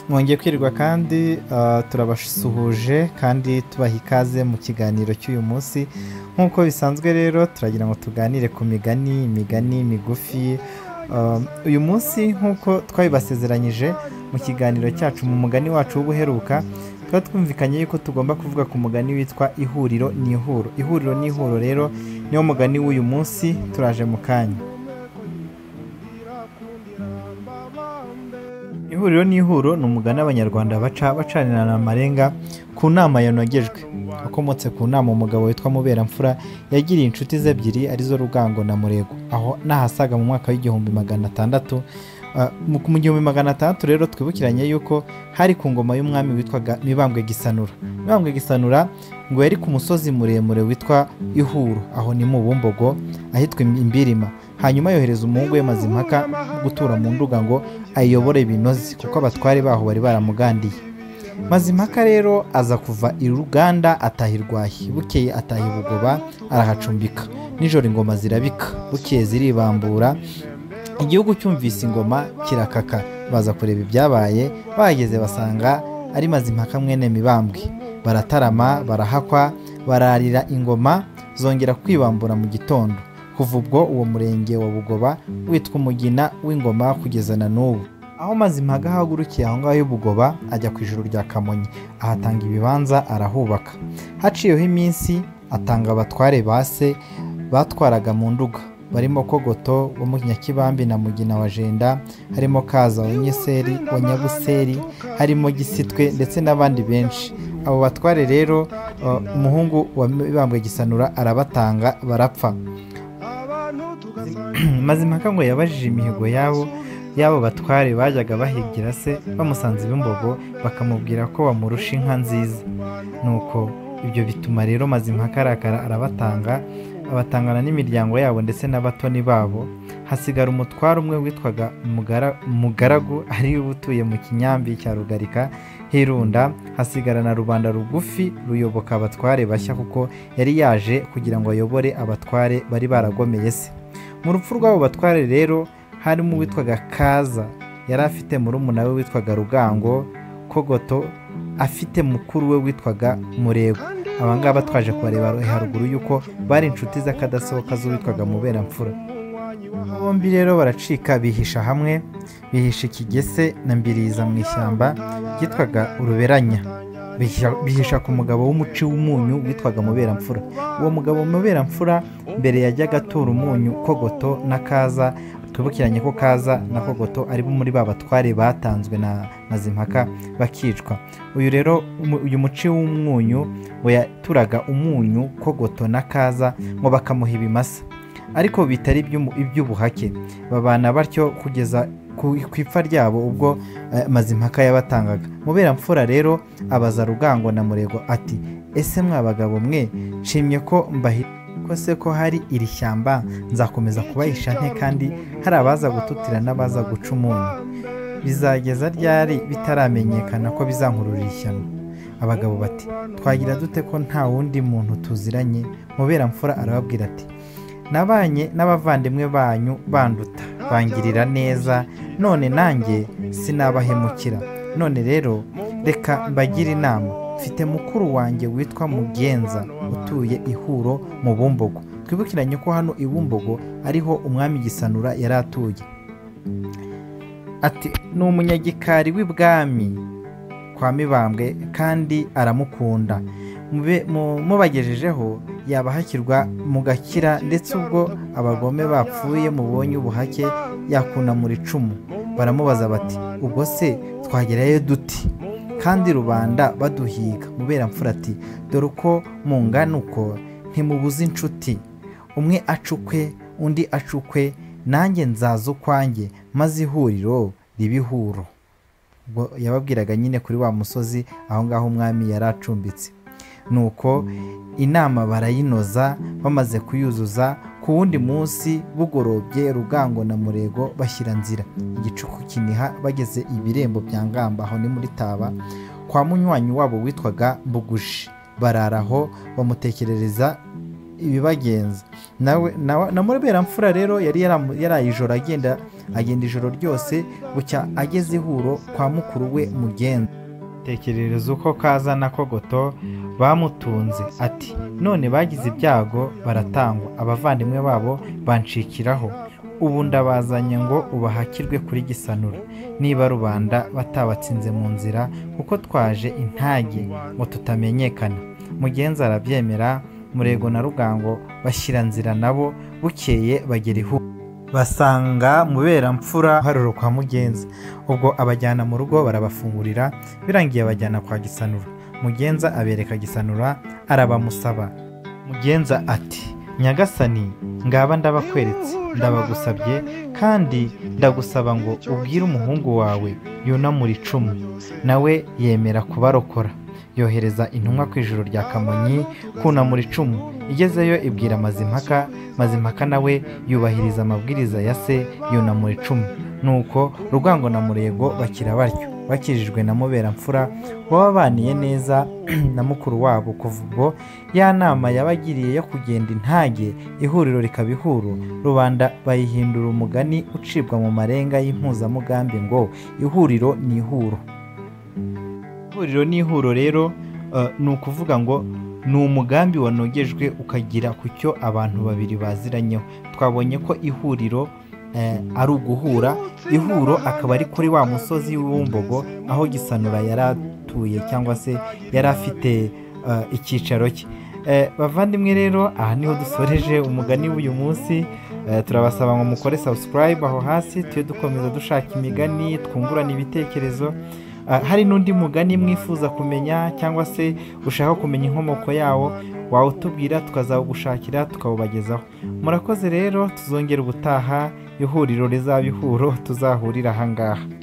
mwongeye kwirwa kandi ah, turabasuhuje kandi tubaha ikaze mu kiganiro cy'uyu munsi nk'uko bisanzwe rero turagira ngo tuganire ku migani imigani migufi Um, uyu munsi nk'uko twabibasezeranyije mu kiganiro cyacu mu mugani wacu w'ubuheruka tuba twumvikanye yuko tugomba kuvuga ku mugani witwa ihuriro n'ihuro ihuriro n'ihuro rero niwo mugani w'uyu munsi turaje mu kanya ihuriro n'ihuro ni umugani abanyarwanda baca bacanirana amarenga ku nama yanogejwe wakomotse ku nama umugabo witwa muberamfura yagiriye inshuti ze ebyiri arizo rugango na murego aho nahasaga mu mwaka w'igihumbi magana atandatu Ah, mu mu gihumbi magana atandatu rero twibukiranye yuko hari ku ngoma y'umwami witwaga mibambwe gisanura mibambwe gisanura ngo yari ku musozi muremure witwa ihuro aho ni mu bumbogo ahitwa imbirima hanyuma yohereza umuhungu we mazimpaka gutura mu nduga ngo ayobore binoze kuko abatware baho bari baramugandiye mazimpaka rero aza kuva i ruganda ataha irwahi bukeye ataha i bugoba arahacumbika nijoro ingoma zirabika bukeye ziribambura igihugu cyumvise ingoma kirakaka baza kureba ibyabaye bahageze basanga ari mazimpaka mwene mibambwe baratarama barahakwa bararira ingoma zongera kwibambura mu gitondo kuva ubwo uwo murenge wa bugoba witwa umugina w'ingoma kugeza na n'ubu aho mazimpaka ahagurukiye aho ngaho y'ubugoba ajya ku ijuru rya kamonyi ahatanga ibibanza arahubaka haciyeho iminsi atanga abatware ba se batwaraga mu nduga barimo kogoto wo mu nyakibambi na mugina wa jenda harimo kaza wa nyeseri wa nyabuseri harimo gisitwe ndetse n'abandi benshi abo batware rero uh, umuhungu wa mibambwe gisanura arabatanga barapfa mazimpaka ngo yabajije imihigo yabo y'abo batware bajyaga bahigira se bamusanze ibimbogo bakamubwira ko bamurusha inka nziza nuko ibyo bituma rero mazimpaka arakara arabatanga abatangana n'imiryango yabo ndetse n'abatoni babo hasigara umutware umwe witwaga Mugara- mugaragu ari we utuye mu kinyambi cya rugarika hirunda hasigara na rubanda rugufi ruyoboka abatware bashya kuko yari yaje kugira ngo ayobore abatware bari baragomeye se mu rupfu rw'abo batware rero harimo uwitwaga kaza yari afite murumuna we witwaga rugango kogoto afite mukuru we witwaga murego aba ngaba twaje kubareba haruguru y'uko bari inshuti z'akadasohoka z'uwitwaga muberamfura bombi rero baracika bihisha hamwe bihisha ikigese na mbiriza mu ishyamba ryitwaga uruberanya Bihisha- bihisha ku mugabo w'umuci w'umunyu witwaga muberamfura uwo mugabo muberamfura mbere yajyaga atura umunyu kogoto na kaza twibukiranye ko kaza na kogoto ari bo muri ba batware batanzwe na mazimpaka bakicwa uyu rero umu- uyu muci w'umunyu we yaturaga umunyu kogoto na kaza ngo bakamuha ibimasa ariko bitari iby'umu- iby'ubuhake babana batyo kugeza ku ku ipfa ryabo ubwo eh, mazimpaka yabatangaga muberamfura rero abaza rugango na murego ati ese mwa bagabo mwe nshimye ko mbahi ko se ko hari iri shyamba nzakomeza kubahisha nte kandi hari abaza gututira n'abaza guca umunyu bizageza ryari bitaramenyekana ko bizankururira ishyano abagabo bati twagira dute ko nta wundi muntu tuziranye muberamfura arababwira ati nabanye n'abavandimwe banyu banduta bangirira neza none nanjye sinabahemukira none rero reka mbagire inama mfite mukuru wanjye witwa mugenza utuye ihuro mu bumbogo twibukiranye ko hano i bumbogo ariho umwami gisanura yari atuye ati ni umunyagikari w'ibwami kwa mibambwe kandi aramukunda Mube- mu- mubagejejeho yabahakirwa mugakira ndetse ubwo abagome bapfuye mubonye ubuhake yakunamura icumu baramubaza bati ubwo se twagerayo duti kandi rubanda baduhiga muberamfura ati dore uko mungana uko ntimubuze inshuti umwe acukwe undi acukwe nanjye nzaza ukwanjye maze ihuriro ribihuro ubwo yababwiraga nyine kuri wa musozi aho ngaho umwami yari acumbitse nuko inama barayinoza bamaze kuyuzuza ku wundi munsi bugorobye rugango na murego bashyira nzira igicuku kiniha bageze ibirembo bya ngamba aho ni muri taba kwa munywanyi wabo witwaga mbugushi bararaho bamutekerereza ibibagenza nawe na mureberamfura rero yari yaraye ijoro agenda agenda ijoro ryose bucya ageze ihuro kwa mukuru we mugenzi tekerereza uko kaza na kogoto bamutunze ati none bagize ibyago baratangwa abavandimwe babo banshikiraho ubu ndabazanye ngo ubahakirwe kuri gisanura niba rubanda batabatsinze mu nzira kuko twaje intage ngo tutamenyekana mugenzi arabyemera murego na rugango bashyira nzira nabo bukeye bagera ihu basanga muberamfura haruro kwa mugenza ubwo abajyana mu rugo barabafungurira birangiye abajyana kwa gisanura mugenza abereka gisanura arabamusaba mugenza ati nyagasani ngaba ndabakweretse ndabagusabye kandi ndagusaba ngo ubwire umuhungu wawe yunamura icumu nawe yemera kubarokora yohereza intumwa ku ijoro rya kamonyi kunamura icumu igezeyo ibwira mazimpaka mazimpaka nawe yubahiriza amabwiriza ya se yunamura icumu nuko rugango na murego bakira batyo bakijijwe na muberamfura wababaniye neza na mukuru wabo kuva ubwo ya nama yabagiriye yo kugenda intage ihuriro rikaba ihuru rubanda bayihindura umugani ucibwa mu marenga y'impuzamugambi ngo ihuriro ni ihuro ihuriro n'ihuro rero ni ukuvuga ngo ni umugambi wanogejwe ukagira ku cyo abantu babiri baziranyeho twabonye ko ihuriro ari uguhura ihuro akaba ari kuri wa musozi w'ubumbogo aho gisanura yari atuye cyangwa se yari afite icyicaro cye bavandimwe rero aha niho dusoreje umugani w'uyu munsi turabasaba ngo mukore subscribe aho hasi tujye dukomeza dushaka imigani twungurana ibitekerezo hari n'undi mugani mwifuza kumenya cyangwa se ushaka kumenya inkomoko yawo wawutubwira tukazawugushakira tukawubagezaho murakoze rero tuzongera ubutaha ihuriro rizaba ihuro tuzahurira ahangaha